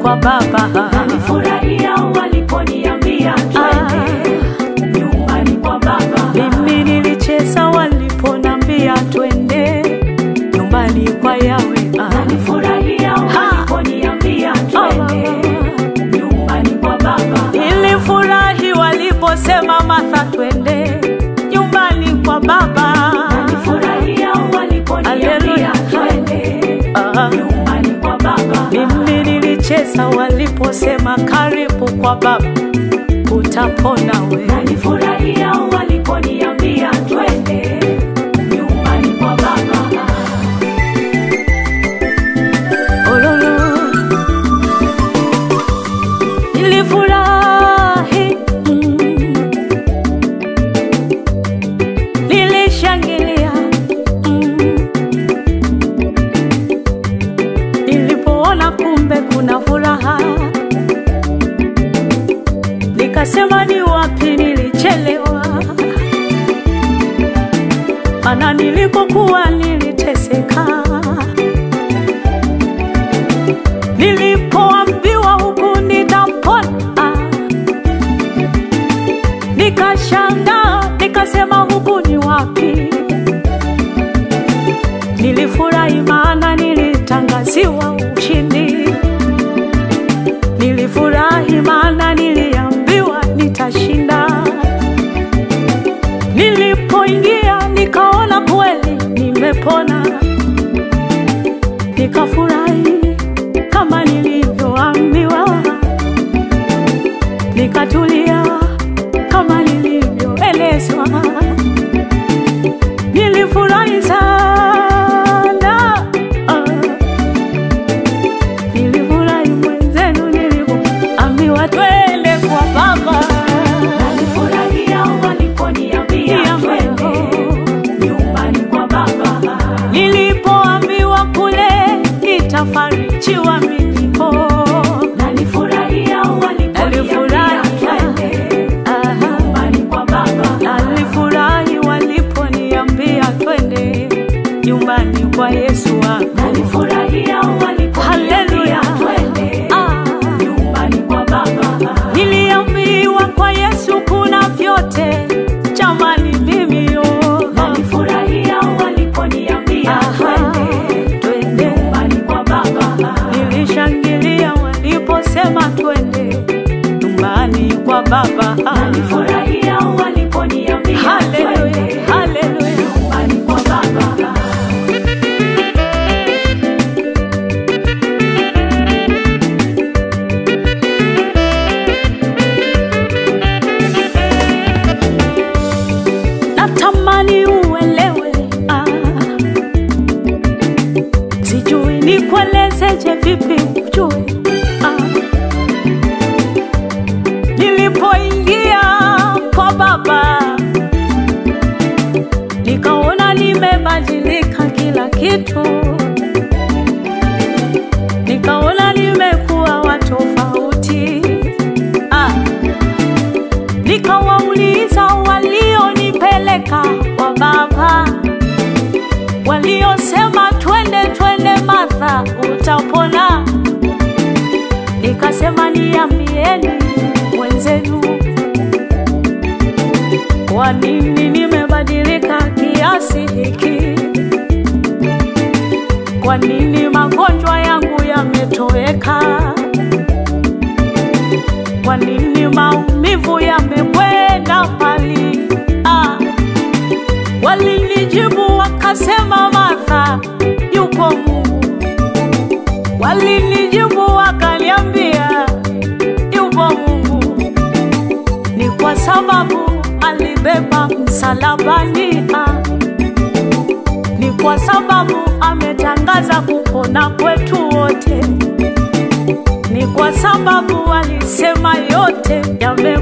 kwa Baba. Nilifurahia waliponiambia twende nyumbani kwa Baba. Mimi nilicheza waliponambia twende nyumbani kwa Yawe. Nilifurahia waliponiambia twende nyumbani kwa Baba. Nilifurahi waliposema Martha, twende nyumbani kwa Baba. Nilifurahia waliponiambia Haleluya. twende Ah. nyumbani kwa Baba. Mimi nilicheza waliposema karibu kwa Baba, utapona we. Nilifurahia waliponiambia twende nyumbani kwa Baba. Ololo. Nilifurahi, mm. nilishangilia mm. nilipoona kumbe kuna furaha, nikasema ni wapi nilichelewa, mana nilipokuwa niliteseka nilipoambiwa huku nitapona, nikashangaa, nikasema huku ni wapi? Nilifurahi maana nilitangaziwa ushindi, nilifurahi maana niliambiwa nitashinda. Nilipoingia nikaona kweli nimepona, nikafurahi kama nilivyoambiwa, nikatulia kama nilivyoelezwa. Nilifurahi sana, ah. nilifurahi mwenzenu nilivyoambiwa twende kwa Baba. Nilifurahia waliponiambia twende nyumbani kwa Baba. Nilipoambiwa kule itafarijiwa milipo Nilifurahia waliponiambia twende Aha. nyumbani kwa Baba. Nalifurahi waliponiambia twende nyumbani kwa Yesu wangu. Nilifurahia waliponiambia Haleluya. twende Ah. nyumbani kwa Baba. Niliambiwa kwa Yesu kuna vyote, jamani mimi yo. Nilifurahia waliponiambia Aha. twende Twende. nyumbani kwa Baba. Nilishangilia waliposema twende nyumbani kwa Baba. Nilifurahia waliponiambia Haleluya, twende haleluya. nyumbani kwa Baba. natamani uelewe ah. sijui nikuelezeje vipi ujue ah. nilipoingia kwa baba nikaona nimebadilika kila kitu nikaona nimekuwa watofauti ah. Nikawauliza walionipeleka kwa baba, waliosema twende twende, Martha utapona. Nikasema niambieni wenzenu, kwa nini nimebadilika kiasi hiki? Kwa nini magonjwa yangu yametoweka? Kwa nini maumivu yamekwenda mbali? Ah, walinijibu wakasema, Martha, yupo Mungu. Walinijibu wakaniambia, yupo Mungu. Ni kwa sababu alibeba msalabani. Ah, ni kwa sababu ametangaza kupona kwetu wote ni kwa sababu alisema yote yame